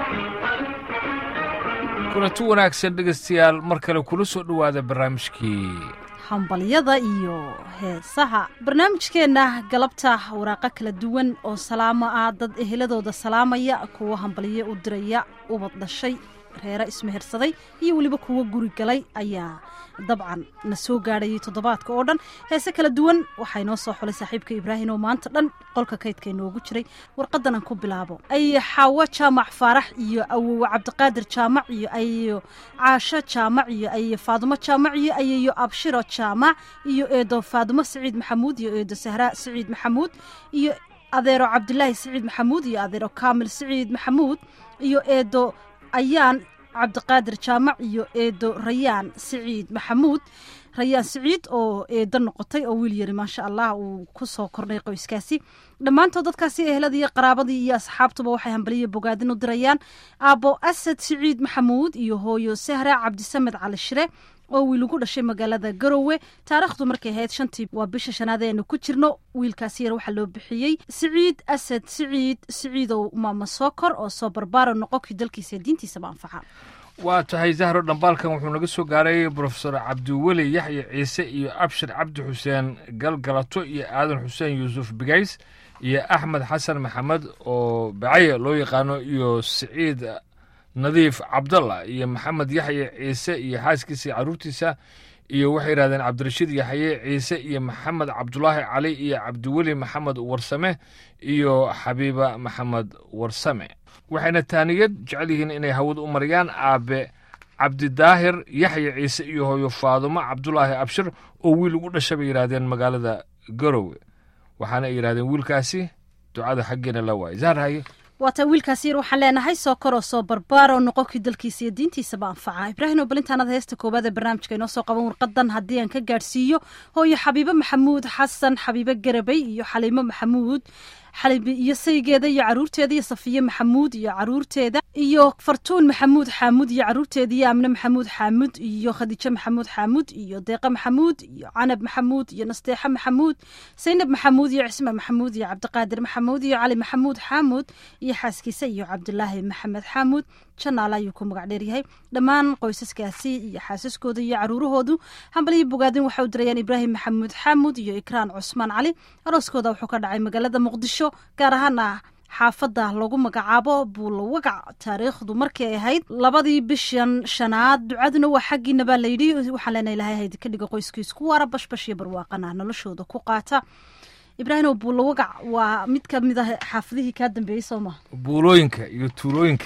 kulanti wanaagsan dhegaystayaal mar kale kula soo dhowaada barnaamijkii hambalyada iyo heesaha barnaamijkeenna galabta waraaqo kala duwan oo salaamo ah dad eheladooda salaamaya kuwo hambalyo u diraya ubad dhashay reere ismehersaday iyo weliba kuwo guri galay ayaa dabcan na soo gaadhayay toddobaadka oo dhan heese kala duwan waxaa inoo soo xulay saaxiibka ibraahim oo maanta dhan qolka kaydka inoogu jiray warqadan aan ku bilaabo ay xaawo jaamac faarax iyo awowe cabdiqaadir jaamac iyo ayeyo caasho jaamac iyo ayeyo faadumo jaamac iyo ayeyo abshiro jaamac iyo eedo faadumo siciid maxamuud iyo eedo sahraa siciid maxamuud iyo adeero cabdilaahi siciid maxamuud iyo adeero kaamil siciid maxamuud iyo eedo ayaan cabdiqaadir jaamac iyo eedo rayaan siciid maxamuud rayaan siciid oo eedo noqotay oo wiil yari maasha allah uu ku soo kordhay qoyskaasi dhammaantood dadkaasi eheladii qaraabadii iyo asxaabtuba waxay hambaliya bogaadin u dirayaan aabbo asad siciid maxamuud iyo hooyo sahra cabdisamed cali shire oo wiil ugu dhashay magaalada garowe taariikhdu markay ahayd shantii waa bisha shanaad eenu ku jirno wiilkaasi yar waxaa loo bixiyey siciid asad siciid siciidow maama sookor oo soo barbaaro noqokii dalkiisa diintiisaba anfaca waa tahay zahro dhambaalkan wuxuu naga soo gaaray brofesor cabdiweli yaxya ciise iyo abshir cabdi xuseen galgalato iyo aadan xuseen yuusuf bigays iyo axmed xasan maxamed oo bacaye loo yaqaano iyo siciid nadiif cabdalla iyo maxamed yaxye ciise iyo xaaskiisa caruurtiisa iyo waxay yidhahdeen cabdirashiid yaxye ciise iyo maxamed cabdulaahi cali iyo cabdiweli maxamed warsame iyo xabiiba maxamed warsame waxayna taaniyad jecel yihiin inay hawada u mariyaan aabe cabdidaahir yaxye ciise iyo hooyo faadumo cabdulaahi abshir oo wiil ugu dhasha bay yidhaahdeen magaalada garowe waxaana ay yidhahdeen wiilkaasi ducada xaggeena la waayay zaharhaye waataa wiilkaasi yar waxaan leenahay soo koroo soo barbaaroo noqonkii dalkiisa iyo diintiisaba anfaca ibraahim oo balintaanada heesta koowaad ee barnaamijka inoo soo qaban warqadan haddii aan ka gaadhsiiyo hooyo xabiibo maxamuud xasan xabiibo garabay iyo xaliimo maxamuud xalibi iyo saygeeda iyo caruurteeda iyo safiye maxamuud iyo caruurteeda iyo fartuun maxamuud xaamuud iyo caruurteeda iyo amne maxamuud xaamuud iyo khadiijo maxamuud xaamuud iyo deeqa maxamuud iyo canab maxamuud iyo nasteexe maxamuud saynab maxamuud iyo cisme maxamuud iyo cabdiqaadir maxamuud iyo cali maxamuud xaamuud iyo xaaskiisa iyo cabdulaahi maxamed xaamuud janaal ayuu ku magac dheeryahay dhammaan qoysaskaasi iyo xaasaskooda iyo caruurahoodu hambaliyo bogaadin waxay u dirayaan ibraahim maxamuud xaamuud iyo ikraan cusmaan cali arooskooda wuxuu ka dhacay magaalada muqdisho gaar ahaana xaafadda lagu magacaabo buulawagac taariikhdu markii ay ahayd labadii bishan shanaad ducaduna waa xaggiina baa layidhi waxaan leenahay ilahay hayd ka dhiga qoyskiisku waara bashbash iyo barwaaqana noloshooda ku qaata ibraahimo buulawagac waa mid ka mid ah xaafadihii kaa dambeeyey soo maha buulooyinka iyo tuulooyinka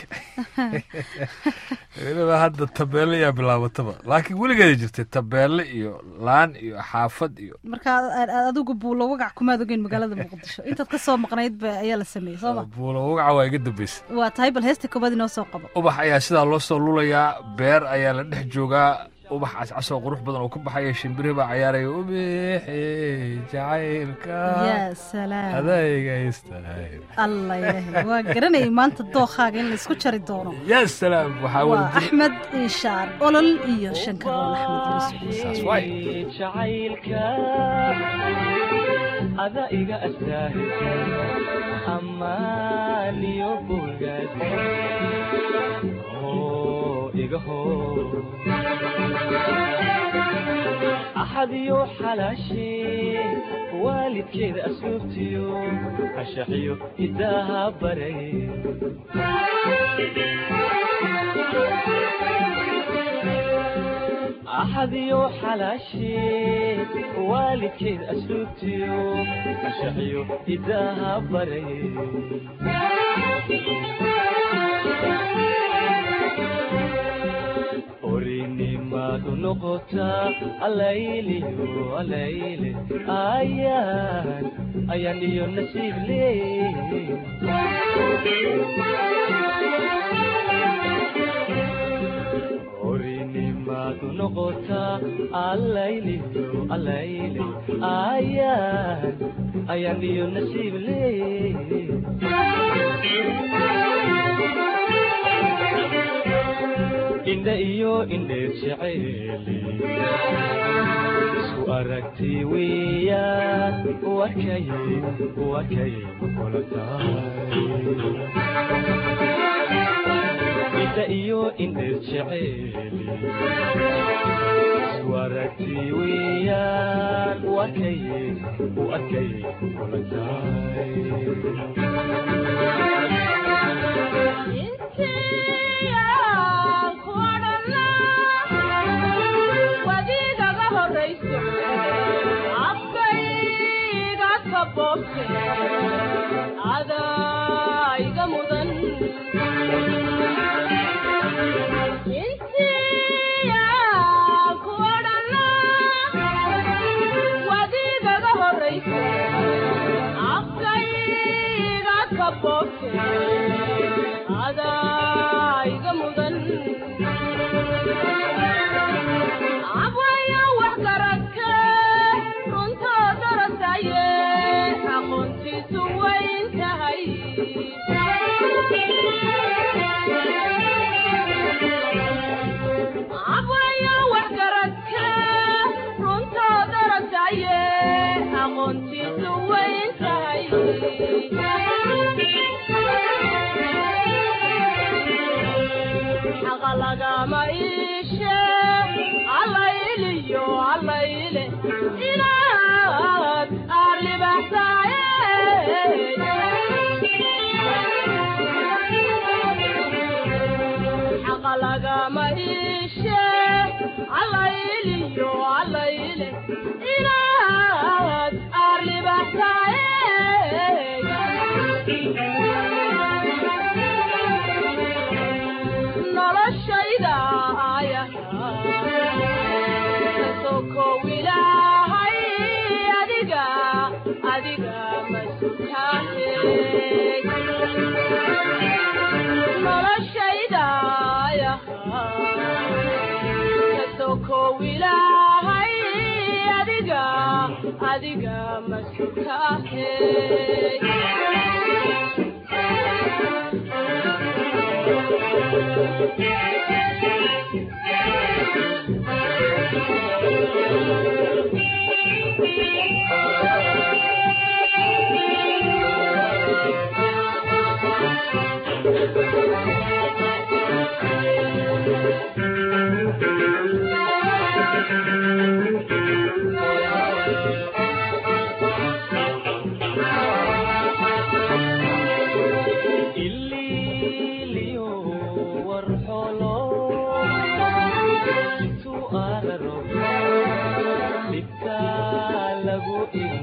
weliba hadda tabeelle ayaa bilaabataba laakiin weligeeda jirtay tabeelle iyo laan iyo xaafad iyo marka adigu buulawagac kumaad ogeyn magaalada muqdisho intaad ka soo maqnayd ba ayaa la sameeyey soo ma buulawagaca waa iga dambaysa waa tahay bal heesta koobaad inoo soo qabo ubax ayaa sidaa loo soo lulayaa beer ayaa la dhex joogaa ubax cascasoo qurux badan oo ka baxaya shimbirihi baa cayaaraya ubixi jacaylka yaa salaam adayga istahay alla ilaahay waa garanayay maanta dookaaga in laysku jari doono yaa salaam waxaa waa wada axmed inshaar olol iyo shankaroon axmed yuusuf saas waay jacaylka ada iga astaahisa ammaan iyo bogaad oo iga hor axad iyo xalaashee waalidkeeda asluubtiyo ashaxiyo idaaha baray axad iyo xalaashee waalidkeed asluubtiyo ashaxiyo idaaha baray orinimadu noqotaa alayliyo alayle ayaan ayaan iyo nasiib leey orinimadu noqotaa alayliyo alayle ayaan ayaan iyo nasiib leey indha iyo indheer jeceeli isku aragti weeyaan wakay wakay kula tahay indha iyo indheer jeceeli isku aragti weeyaan u arkaye u arkaye kula tahay adaiga mudan intiya kuodhana wadigaga horaysa afkayga kabobte adaiga mudan abwaya wax garadka runtoo darasaye aqoontiisu wayn tahay abwaya wax garadka runtoo darasaye aqoontiisu wayn tahay xaqa lagama iishe allayliyo allayle inaad aarlibaxsaaye xaqa lagama iishe allayliyo allayle inaad aarlibaxsaaye noloshayda aya kasokow ilaahay adiga adiga masukaahe noloshayda aya kasokow ilaahay adiga adiga masukaahe ililiyo warxolo intuu araro dhibka lagu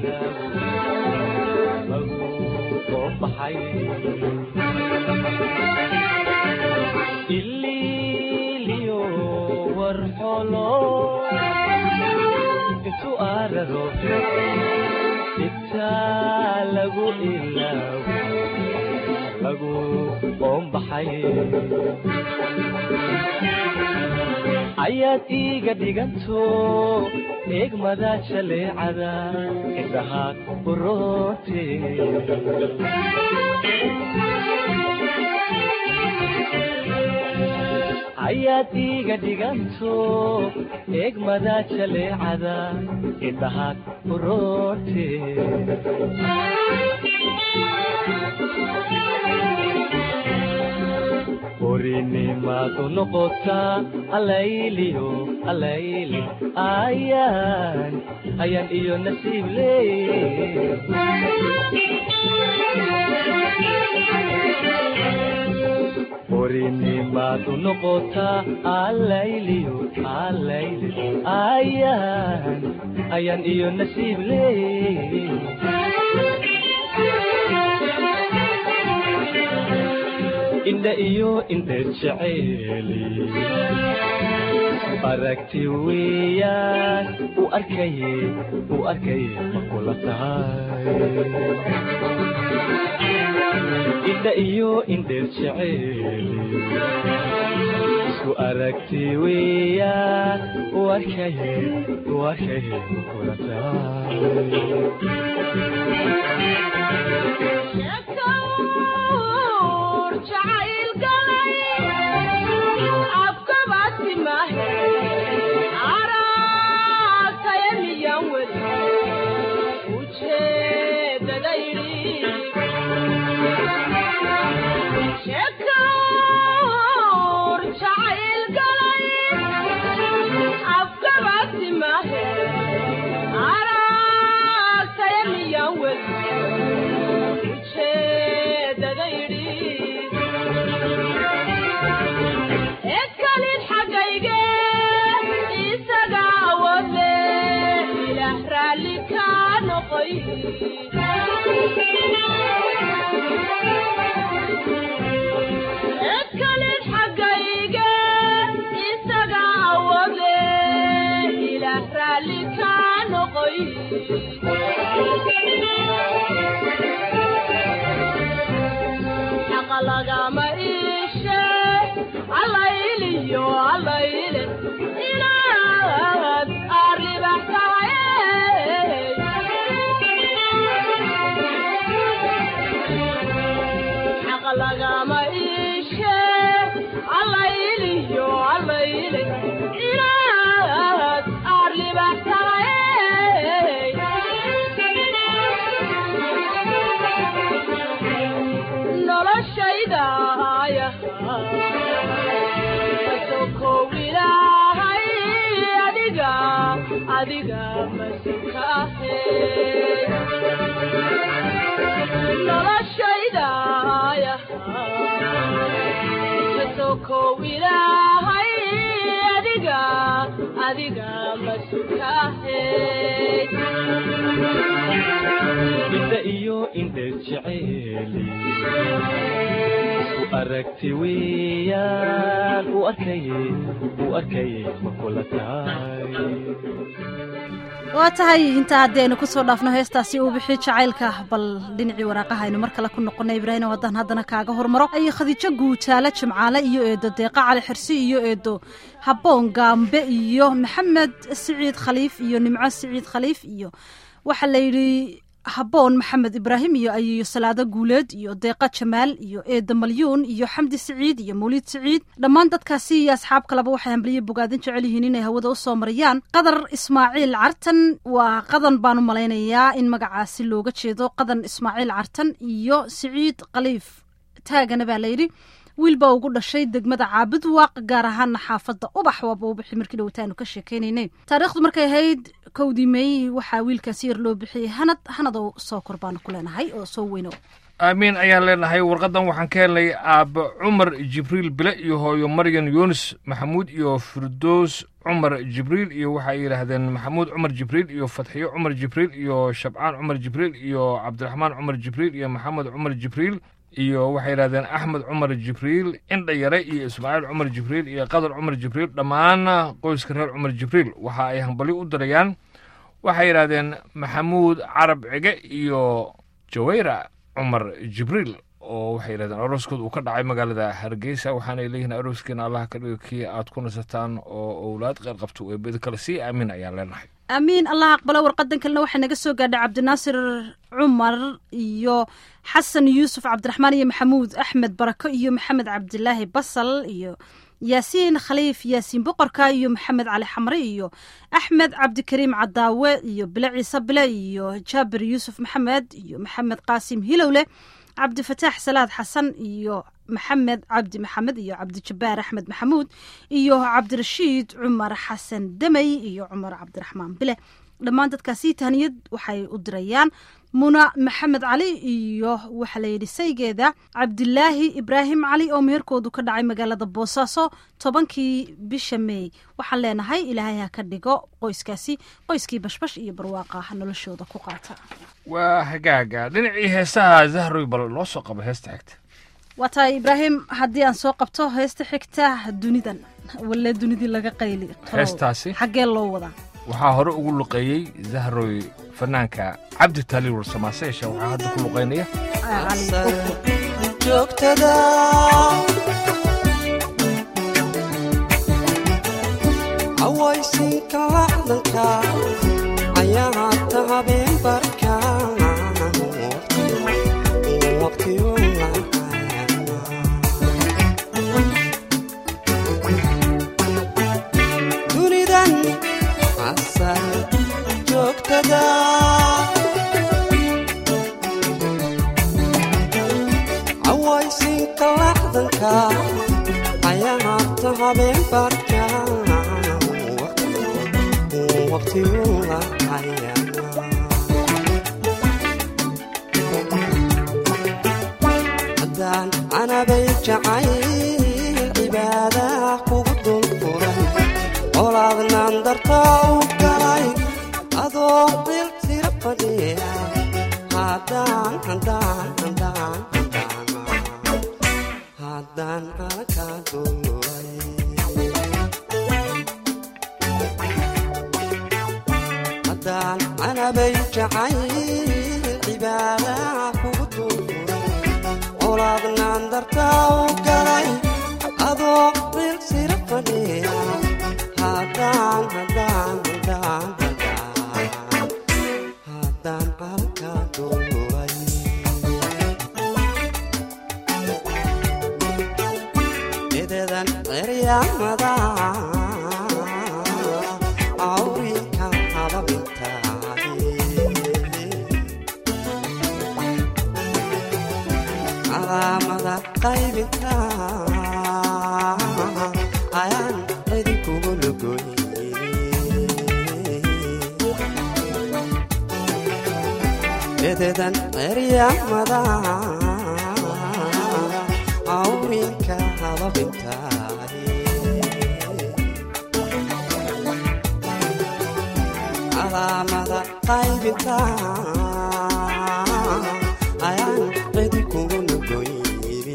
ilaabo lagu soo baxay ililiyo warxolo intuu araro dhibka lagu ilaabo lagu oombaxay ayaad iiga dhiganto eegmada jaleecada indhaha uroote ayaad iiga dhiganto eegmada jaleecada indhaha uroote orinimaadu noqotaa alayliyo alayle ayaan ayaan iyo nasiib leey orinimaadu noqotaa alayliyo alayle ayaan ayaan iyo nasiib leey indha iyo indheer jeceeli aragti weeyaan u arkaye u arkaye ma kula tahay indha iyo indheer jeceeli isku aragti weeyaan u arkaye u arkaye ma kula tahay shakawr jacayl galay afkabasi mahe araataya miyan weli ujeedadaydi shakawr edkalid xaggayge isaga awade ilaah raalli kaa noqoy xaqa lagama iishe allayliyo allayle inaad arribax tahay xaqa lagama iishe allayliyo allayle inaad arribax tahay noloshaydaaya kasokow ilaahay adiga adiga masuka ahe noloshaydaaya kasokow ilaahay adiga adiga masuka ahe indha iyo indheer jeceeli isku aragti weeyaan u arkaye u arkaye ma kula tahay waa tahay intaa haddii aynu kusoo dhaafno heestaasi uu bixi jacaylka bal dhinacii waraaqaha aynu mar kale ku noqonay ibraahim oo haddaan haddana kaaga hormaro ayo khadiijo guutaale jimcaale iyo eedo deeqa cali xirsi iyo eedo habboon gaambe iyo maxamed siciid khaliif iyo nimco siciid khaliif iyo waxaa la yidhi habboon maxamed ibraahim iyo ayiyo salaado guuleed iyo deeqa jamaal iyo eeda malyuun iyo xamdi siciid iyo mawliid siciid dhammaan dadkaasi iyo asxaab kaleba waxay hambalyo bogaadin jecel yihiin inay hawada u soo mariyaan qadar ismaaciil cartan waa qadan baan u malaynayaa in magacaasi looga jeedo qadan ismaaciil cartan iyo siciid khaliif taagana baa layidhi wiil baa ugu dhashay degmada caabud waaq gaar ahaana xaafadda ubax waaba u bixi markii dhowtaanu ka sheekeynaynay taariikhdu markay ahayd kowdii meey waxaa wiilkaasi yar loo bixiyey hanad hanadow soo kor baanu ku leenahay oo soo weyno aamiin ayaan leenahay warqadan waxaan ka helnay aabbe cumar jibriil bile iyo hooyo maryan yuunus maxamuud iyo firdoos cumar jibriil iyo waxay yidhaahdeen maxamuud cumar jibriil iyo fatxiyo cumar jibriil iyo shabcaan cumar jibriil iyo cabdiraxmaan cumar jibriil iyo maxamed cumar jibriil iyo waxay yidhahdeen axmed cumar jibriil indha yare iyo ismaaciil cumar jibriil iyo qadar cumar jibriil dhammaan qoyska reer cumar jibriil waxa ay hambalyo u dirayaan waxay yidhahdeen maxamuud carab cige iyo jawayra cumar jibriil oo waxay yidhahdeen arooskood uu ka dhacay magaalada hargeysa waxaanay leeyihiin arooskiina allah ka dhigo kii aad ku nasataan oo owlaad qeyr qabto ee bedi kale sii aamin ayaan leenahay aamiin allah aqbalo warqadan kalena waxay naga soo gaadhay cabdinaasir cumar iyo xasan yuusuf cabdiraxmaan iyo maxamuud axmed barako iyo maxamed cabdilaahi basal iyo yaasiin khaliif yaasiin boqorka iyo maxamed cali xamre iyo axmed cabdikariim cadaawe iyo bile ciise bile iyo jaabir yuusuf maxamed iyo maxamed qaasim hilowle cabdifataax salaad xasan iyo maxamed cabdi maxamed iyo cabdijabaar axmed maxamuud iyo cabdirashiid cumar xasan demey iyo cumar cabdiraxmaan bile dhammaan dadkaasi tahniyad waxay u dirayaan muna maxamed cali iyo waxaa layidhi saygeeda cabdilaahi ibraahim cali oo meherkoodu ka dhacay magaalada boosaaso tobankii bisha meey waxaan leenahay ilaahay ha ka dhigo qoyskaasi qoyskii bashbash iyo barwaaqa noloshooda ku qaata waa hagaaga dhinacii heesaha zahroy bal noo soo qaba heesta xigta waa tahay ibraahim haddii aan soo qabto heesta xigta dunidan walle dunidii laga qayli tolow. Heestaasi? xaggee loo wadaa waxaa hore ugu luqeeyey zahroy fanaanka cabdi taaliil warsamaase yeeshe waxaa hadda ku luqeynaya Ah, cali Bogbo. joogtada hawaysinka lacdanka ayaa hata habeen barka waqtigu dunidan asal joogtada hawaysinka lacdanka ayaa hata habeen barka waqtigu lacaya haddaan anabay jacayl cibaada kugu dul furay colaadnaan dartaa u galay adoo qil tira fadhiya anabay jacayl cibaada kugu dulfuray colaadnaan dartaa u galay adoo meel sira fadhiya haddaan haddaan haddaan haddaan haddaan calka duulay ededan ceryaamada awrinka hababintaay calaamada qaybinta ayaan idinkugu lugoy ededan ceryaamada awrinka hababintaay calaamada qaybinta ayaan idinkugu nugoyiri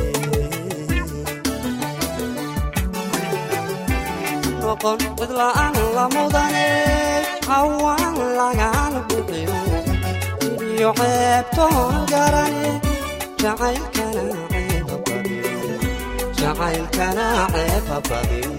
noqon cidla'aan la mudane cawaan lagaala bixiyo iyo ceebtoon garane jacaylkana ceeba badin jacaylkana ceeba badin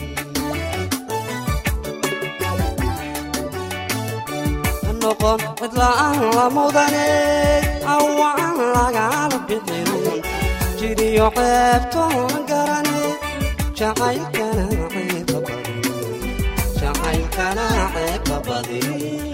noqon cidla'aan la mudane awaan lagaala bixin jiriyo ceebtoon garane jacaylkana ceeba badin jacaylkana ceeba badin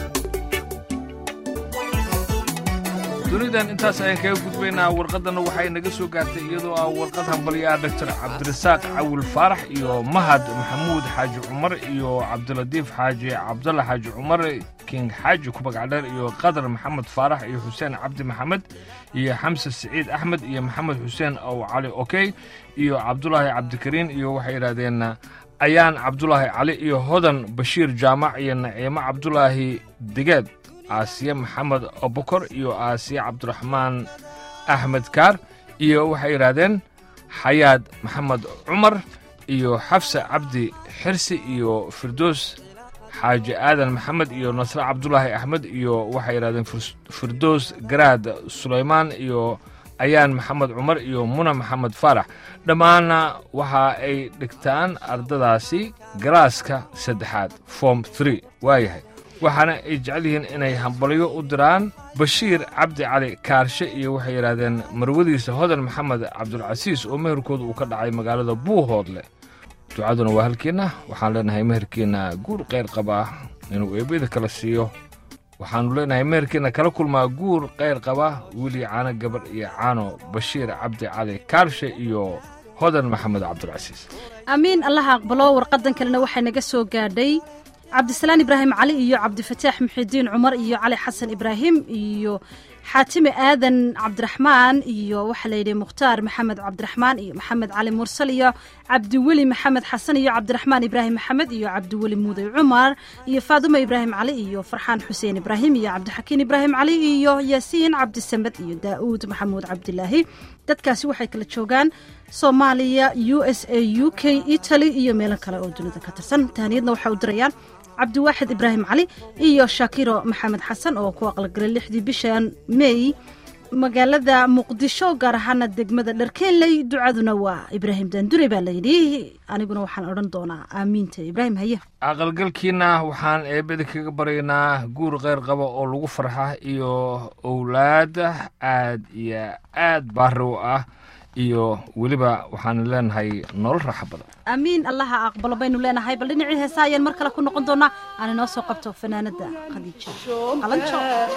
dunidan intaas ayaan kaga gudbaynaa warqadana waxay naga soo gaartay iyadoo ah warqad hambalyo ah doctor cabdirasaaq cawil faarax iyo mahad maxamuud xaaji cumar iyo cabdilatiif xaaji cabdalla xaaji cumar king xaaji kubagcdheer iyo qadar maxamed faarax iyo xuseen cabdi maxamed iyo xamse siciid axmed iyo maxamed xuseen ow cali okey iyo cabdulaahi cabdikariin iyo waxay yidhahdeen ayaan cabdulaahi cali iyo hodan bashiir jaamac iyo naciimo cabdulaahi digeed aasiye maxamed obokor iyo aasiye cabdiraxmaan axmed kaar iyo waxay yidhaahdeen xayaad maxamed cumar iyo xafse cabdi xirsi iyo firdoos xaaji aadan maxamed iyo nasre cabdulaahi axmed iyo waxay yidhahdeen Fir- firdoos garaad sulaymaan iyo ayaan maxamed cumar iyo muna maxamed faarax dhammaanna waxa ay dhigtaan ardadaasi galaaska saddexaad form three waayahay waxaana ay jecel yihiin inay hambalyo u diraan bashiir cabdi cali kaarshe iyo waxay yidhaahdeen marwadiisa hodan maxamed cabdulcasiis oo meherkooda uu ka dhacay magaalada buuhoodle ducaduna waa halkeenna waxaan leenahay meherkeenna guur qayr qabaa inuu eebada kala siiyo waxaannu leenahay meherkeenna kala kulmaa guur qayr qaba wiili caano gabar iyo caano bashiir cabdi cali kaarshe iyo hodan maxamed cabdulcasiis amiin allaha aqbalo warqadan kalena waxay naga soo gaadhay cabdisalaan ibraahim cali iyo cabdifataax muxidiin cumar iyo cali xasan ibraahim iyo xaatime aadan cabdiraxmaan iyo waxaa layidhi mukhtaar maxamed cabdiraxmaan iyo maxamed cali mursal iyo cabdiweli maxamed xasan iyo cabdiraxmaan ibraahim maxamed iyo cabdiweli muuday cumar iyo faadumo ibraahim cali iyo farxaan xuseen ibraahim iyo cabdixakiin ibraahim cali iyo yaasiin cabdisamed iyo daa'uud maxamuud cabdilaahi dadkaasi waxay kala joogaan soomaaliya u s a u k italy iyo meelo kale oo dunida ka tirsan tahaniyadna waxay u dirayaan cabdiwaaxid ibraahim cali iyo shaakiro maxamed xasan oo ku aqalgalay lixdii bishan mey magaalada muqdisho gaar ahaana degmada dharkeenley ducaduna waa ibraahim daandure baa layidhi aniguna waxaan odhan doonaa aamiinta ibraahim haye aqalgalkiina waxaan eebada kaga baryaynaa guur kheyr qaba oo lagu farxa iyo owlaad aad iyo aad baari u ah iyo weliba waxaan leenahay nolol raaxa badan aamiin allaha aqbalo baynu leenahay bal dhinacii heesa ayaan mar kale ku noqon doonaa aan inoo soo qabto fanaanada khadiija qalanjo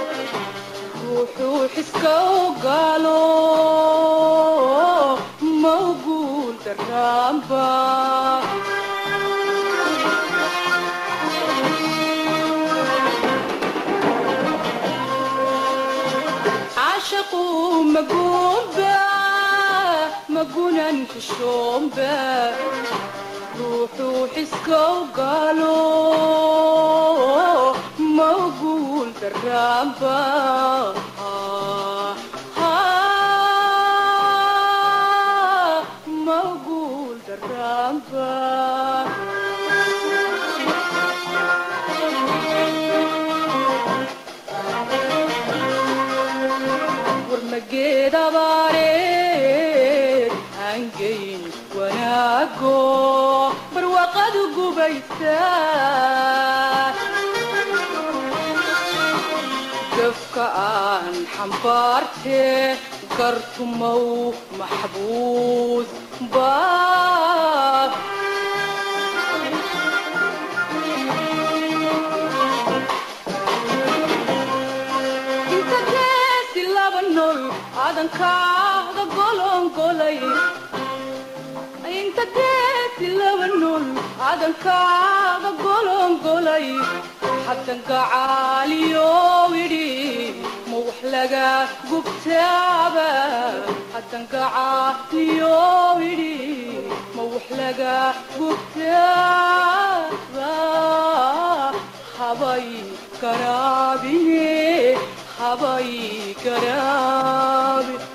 wuxuu xiska ogaalo mawguul daraamba caashaqu maguunba magunan kushomba ruuxuu xiska ogaalo mawguul daraamba mawguul daraamba geed abaareed aangeyn wanaago barwaaqadu gubaysaa gafka aan xambaartee gartumow maxbuus baa inta geesi laba nool aadankaada golongolay inta geesi laba nool aadankaada golongolay haddan gacaaliyow idhi ma wax laga gubtaaba haddan gacaaliyow idhi ma wax laga gubtaaba habay garaabine habay garaabi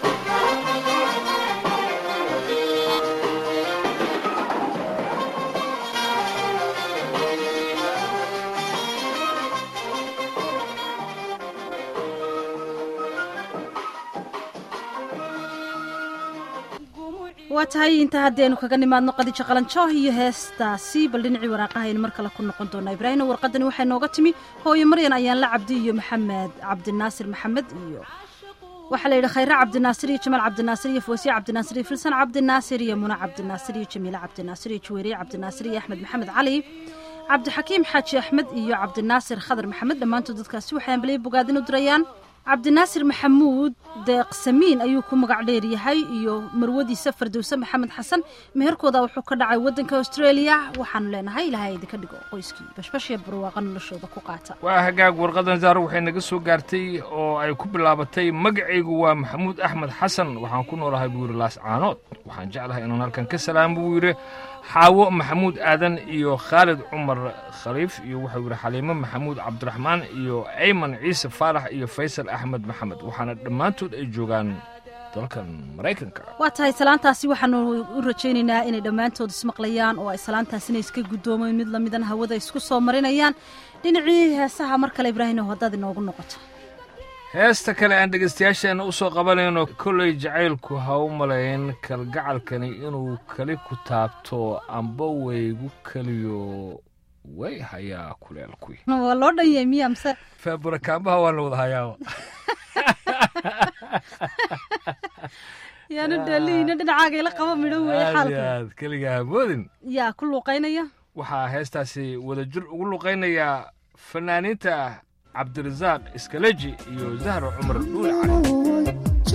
waa tahay inta haddaynu kaga nimaadno qadijo qalanjooh iyo heestaasi bal dhinacii waraaqahaynu mar kale ku noqon doonaa ibraahimna warqadani waxay nooga timi hooyo maryan ayaan la cabdi iyo maxamed cabdinaasir maxamed iyo waxaa la yidhi khayre cabdinaasir iyo jamaal cabdinaasir iyo foosiye cabdinaasir iyo filsan cabdinaasir iyo muna cabdinaasir iyo jamiile cabdinaasir iyo juweeriye cabdinaasir iyo axmed maxamed cali cabdixakiim xaaji axmed iyo cabdinaasir khadar maxamed dhammaantood dadkaasi waxay ambaliyay bogaadin u dirayaan cabdinaasir maxamuud deeq samiin ayuu ku magac dheer yahay iyo marwadiisa fardowse maxamed xasan meherkooda wuxuu ka dhacay wadanka australia waxaanu leenahay ilaahay idinka dhigo qoyskii bashbashya barwaaqa noloshooda ku qaata waa hagaag warqadan zaaro waxay naga soo gaartay oo ay ku bilaabatay magacaygu waa maxamuud axmed xasan waxaan ku noolahay buu yidhi laas caanood waxaan jeclahay inaan halkan ka salaamo buu yidhi xaawo maxamuud aadan iyo khaalid cumar khaliif iyo wuxuu yidhi xaliimo maxamuud cabdiraxmaan iyo ayman ciise faarax iyo faysal axmed maxamed waxaana dhammaantood ay joogaan dalkan maraykanka waa tahay salaantaasi waxaanu u rajaynaynaa inay dhammaantood ismaqlayaan oo ay salaantaasina iska guddoomayn mid lamidan hawada isku soo marinayaan dhinacii heesaha mar kale ibraahim haddaad inoogu noqoto heesta kale aan dhegaystayaasheenna u soo qabanayno kollay jacaylku ha u malayn kalgacalkani inuu kali ku taabto amba waygu keliyo way hayaa kuleelkuy waa loo dhan yahay miya mise feeburakaambaha waa la wada hayaaba yaanu dheelihiina dhinacaaga ila qaba midho weeye aad iyo xaalka aad keliga hamoodin yaa ku luuqaynaya waxaa heestaasi wadajir ugu luqaynayaa fanaaniinta cabdirasaaq iskaleji iyo zahra cumar dhuule cali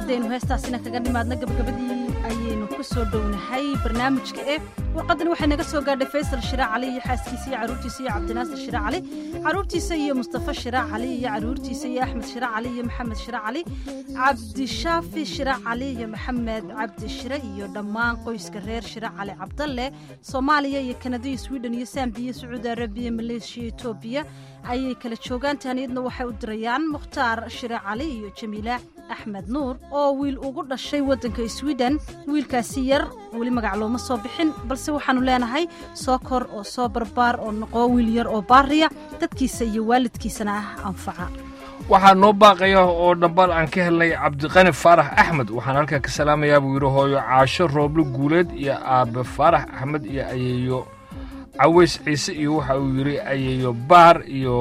haddaynu heestaasina kaga nimaadno gabagabadii ayaynu ku soo dhownahay barnaamijka e warqadan waxay naga soo gaadhay faysal shiraac cali iyo xaaskiisa iyo caruurtiisa iyo cabdinaasir shiraac cali caruurtiisa iyo mustafa shiraac cali iyo caruurtiisa iyo axmed shiraac cali iyo maxamed shiraac cali cabdishaafi shiraac cali iyo maxamed cabdi shire iyo dhammaan qoyska reer shiraac cali cabdalle soomaaliya iyo kanada iyo sweden iyo sambiya iyo sacuudi arabiya maleeshiya etoobiya ayay kala joogaan taaniyadna waxay u dirayaan mukhtaar shiraac cali iyo jamiila axmed nuur oo wiil ugu dhashay waddanka sweden wiilkaasi yar weli magac looma soo bixin balse waxaannu leenahay soo kor oo soo barbaar oo noqo wiil yar oo baariya dadkiisa iyo waalidkiisana ah anfaca waxaa noo baaqaya oo dhambal aan ka helnay cabdiqani faarax axmed waxaan halkaa ka salaamayaa buu yidhi hooyo caasho rooblo guuleed iyo aabe faarax axmed iyo ayeeyo caways ciise iyo waxa uu yidhi ayeeyo baar iyo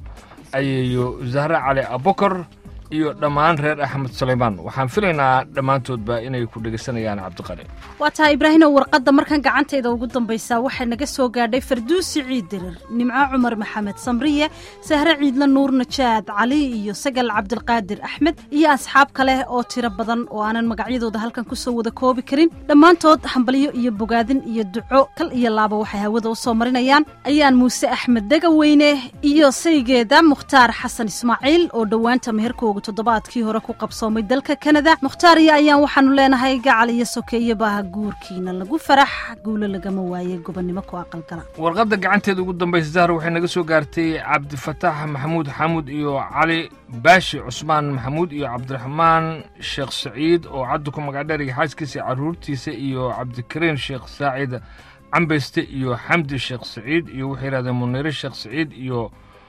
ayeeyo zahre cali abukar iyo dhammaan reer axmed sulaymaan waxaan filaynaa dhammaantoodba inay ku dhegaysanayaan cabdiqani waa tahay ibraahimow warqadda markan gacantayda ugu dambaysaa waxay naga soo gaadhay farduusi ciid dirir nimco cumar maxamed samriye sahre ciidle nuur najaad cali iyo sagal cabdilqaadir axmed iyo asxaab kale oo tiro badan oo aanan magacyadooda halkan kusoo wada koobi karin dhammaantood hambalyo iyo bogaadin iyo duco kal iyo laaba waxay hawada u soo marinayaan ayaan muuse axmed degaweyne iyo saygeeda mukhtaar xasan ismaaciil oo dhowaanta meherkooga toddobaadkii hore ku qabsoomay dalka kanada mukhtaariya ayaan waxaanu leenahay gacal iyo sokeeyabaaha guurkiina lagu farax guulo lagama waaye gobonnimo ku aqalgala warqadda gacanteeda ugu dambaysa zahra waxay naga soo gaartay cabdifataax maxamuud xamuud iyo cali baashi cusmaan maxamuud iyo cabdiraxmaan sheekh saciid oo cadda ku magacdheeriga xaaskiisa carruurtiisa iyo cabdikariin sheekh saacid cambeyste iyo xamdi sheekh saciid iyo waxay yidhahdeen muniire sheekh saciid iyo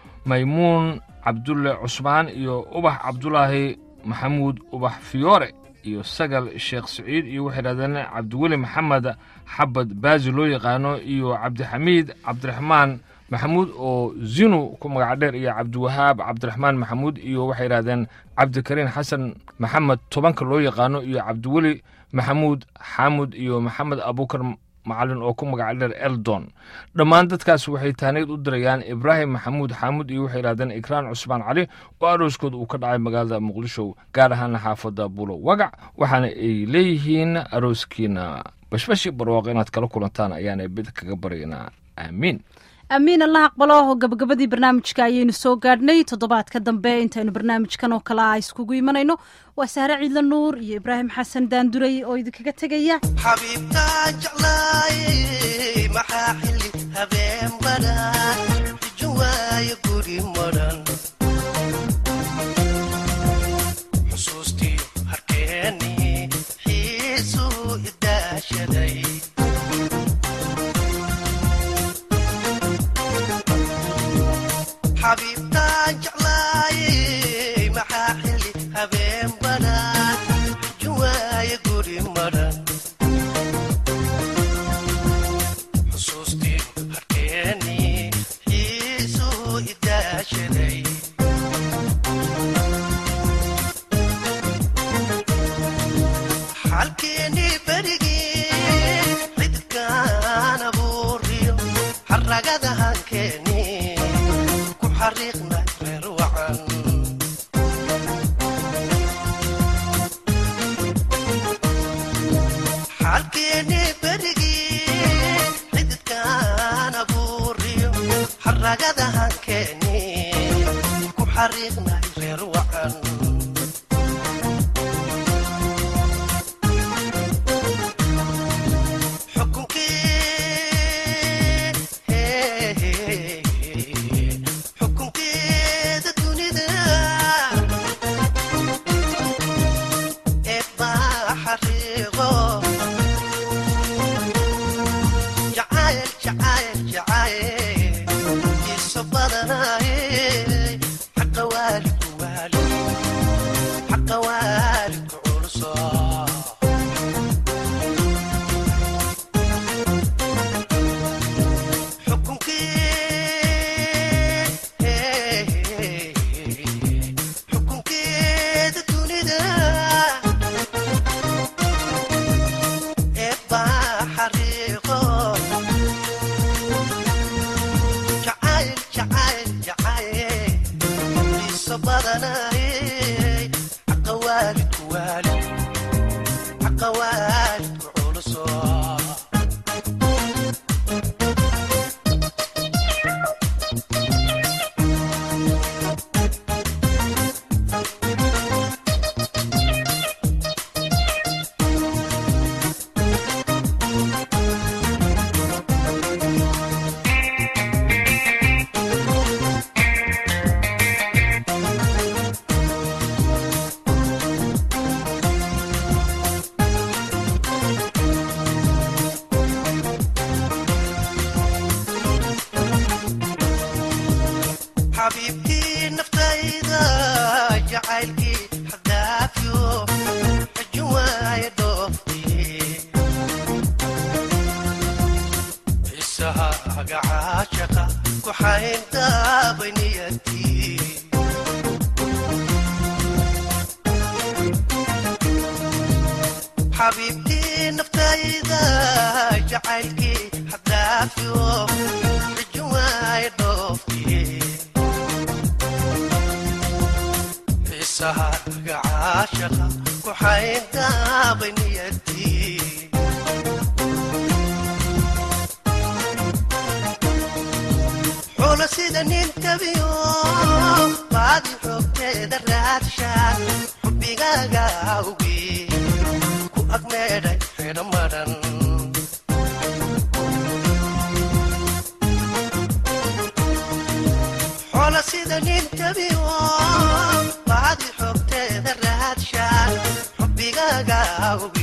maymuun cabdulle cusmaan iyo ubax cabdulaahi maxamuud ubax fiyoore iyo sagal sheekh saciid iyo waxay yidhahdeen cabdiweli maxamed xabad baazi loo yaqaano iyo cabdixamiid cabdiraxmaan maxamuud oo zinu ku magac dheer iyo cabdiwahaab cabdiraxmaan maxamuud iyo waxay yidhahdeen cabdikariin xasan maxamed tobanka loo yaqaano iyo cabdiweli maxamuud xaamud iyo maxamed abuukar macalin oo ku magac dheer eldon dhammaan dadkaas waxay taanayd u dirayaan ibraahim maxamuud xaamud iyo waxay yidhahdeen ikraan cusmaan cali oo arooskooda uu ka dhacay magaalada muqdisho gaar ahaana xaafadda buulo wagac waxaana ay leeyihiin arooskiina bashbashi barwaaqo inaad kala kulantaan ayaana bid kaga baryaynaa aamiin amiin allah aqbalo gabagabadii barnaamijka ayaynu soo gaadhnay toddobaadka dambe intaynu barnaamijkan oo kale a iskugu imanayno waa sahre ciidla nuur iyo ibraahim xasan daanduray oo idinkaga tegaya xabiibtaan jeclaayey maxaa xilli habeen badan ijin waayo guri madhan xusuustii harkeennii xiisuu idaashaday xabiibtaan jeclaayey maxaa xilli habeen badan ijin waayo guri madhan xusuustii harkeennii xiisuu idaashaday xalkeennii berigii xidkaan abuuriyo xaragada hankeennii ku xariiqnay reer wacan xalkeennii berigii xididkaan abuuriyo xaragada hankeennii ku xariiqnay reer wacan xukunkii xukunkeeda dunida ee baa xariiqo jacayl jacayl jacayl iso badanaye xaqa waalidku xiisahaaga caashaqa ku xayndaabay niyatii xabiibtii naftayda jacaylkii haddaafiyo xijuwaay dhoofkii xiisahaaga caashaqa ku xayndaabay niyatii xulo sida nin tabiyo baadi xoogteeda raadshaan xubbigaaga awgii ku agmeedhay xidho madhan xoolo sida nin tabiyo baadi xoogteeda raadshaan xubbigaaga awgii